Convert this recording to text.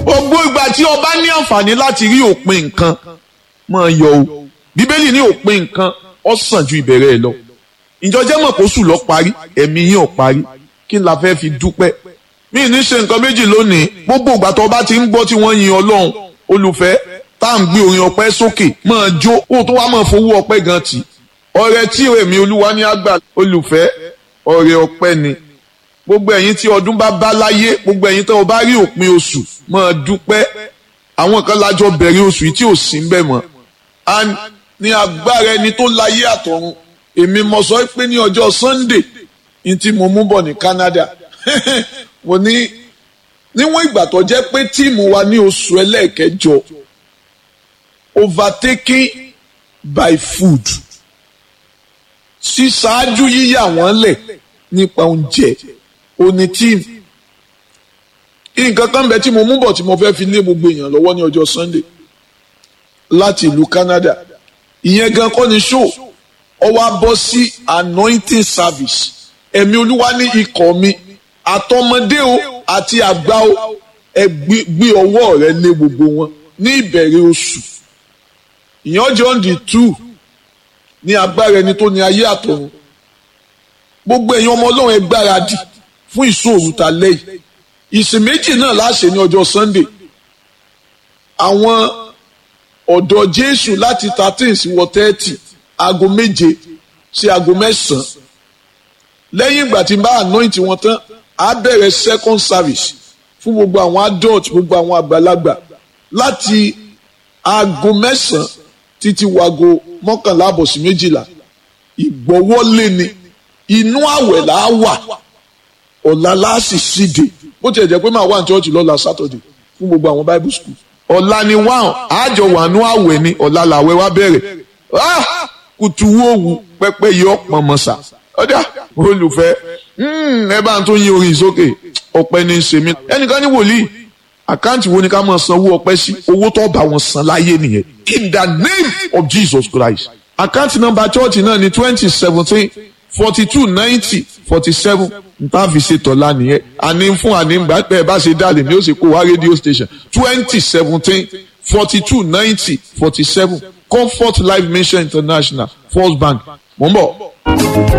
gbogbo ìgbà tí ọba ní àǹfààní láti rí òpin nǹkan máa yọ o bíbélì ní òpin nǹkan ó sàn ju ìbẹ̀rẹ̀ ẹ̀ lọ ìjọjẹ́ mọ̀ kó sùn lọ parí ẹ̀mí yín ò parí kí n la fẹ́ fi dúpẹ́ mí ní ṣe nǹkan méjì lónìí gbogbo ìgbà tó bá ti ń gbọ́ tí wọ́n yin ọlọ́run olùfẹ́ tá à ń gbé orin ọpẹ́ sókè máa jó kó tó wá máa fowó ọpẹ́ gan tì ọrẹ tí èmi olúwa ní àgbà olùfẹ́ ọrẹ ọpẹ́ ni gbogbo ẹ̀yin tí ọdún bá bá láyé gbogbo ẹ̀yin tó o bá rí òpin oṣù máa dúpẹ́ àwọn kan lájọ bẹ̀rẹ̀ oṣù yìí tí ò sí ń bẹ̀ mọ́ and ní agbára ẹni tó láyé àtọ̀run èmi mo sọ pé ní ọjọ́ Sunday ní tí mo mú bọ̀ ní Canada mo ní níwọ̀n ìgbà tó jẹ́ pé tíìmù wa ní oṣù ẹlẹ́ẹ̀kẹjọ overtaken by food ṣíṣáájú yíyà wọ́n lẹ̀ nípa oúnjẹ òní tíìmù nǹkan kan bẹ tí mo mú bọ̀ tí mo fẹ́ fi lé gbogbo èèyàn lọ́wọ́ ní ọjọ́ Sunday láti ìlú Canada ìyẹn gan kọ́ ni show ọ wá bọ́ sí anointing service ẹ̀mí olúwa ní ikọ̀ mi àtọmọdé o àti àgbà o ẹ gbé ọwọ́ rẹ lé gbogbo wọn ní ìbẹ̀rẹ̀ oṣù ìyẹn ọjọ́ on the two ní agbára ẹni tó ní ayé àtọ̀run gbogbo ẹ̀yin ọmọ ọlọ́run ẹ gbáradì fún ìṣòro ta lẹ́yìn ìsìn méjì náà láṣẹ ní ọjọ́ Sunday àwọn ọ̀dọ́ Jésù láti thirteen sí wọ thirty aago méje sí aago mẹ́sàn-án lẹ́yìn ìgbà tí n bá anoint wọn tán á bẹ̀rẹ̀ second service fún gbogbo àwọn adult gbogbo àwọn àgbàlagbà láti aago mẹ́sàn-án títí wago mọ́kànlá àbọ̀ sí méjìlá ìgbọ́wọ́lé ni inú àwẹ̀ là á wà ọ̀la láàsì síde bó tiẹ̀ jẹ́ pé màá wà ní church lọ́la Saturday fún gbogbo àwọn Bible school ọ̀la ni wáhùn àjọ wà nú àwẹ̀ ni ọ̀la làwẹ̀ wá bẹ̀rẹ̀ kùtù wòwù pẹ́pẹ́ yọ pọ̀nmọ́sà ọ̀dà olùfẹ́ ẹ bá ń tó yin orin sókè ọpẹ́ ní í ṣe mí ẹnìkan ní wòlíì àkáǹtì wo ni ká máa sanwó ọpẹ́ sí owó tó bá wọn san láyé nìyẹn in the name of Jesus Christ àkáǹtì nọ́mbà chọ́ọ̀tì náà ní twenty seventeen forty two ninety forty seven nta fi ṣe tọ́lá nìyẹn àní fún àní gbà pé ẹ bá ṣe dálé ni ó sì kó wá rédíò station twenty seventeen forty two ninety forty seven Comfort Life Mission International First Bank mò ń bọ̀.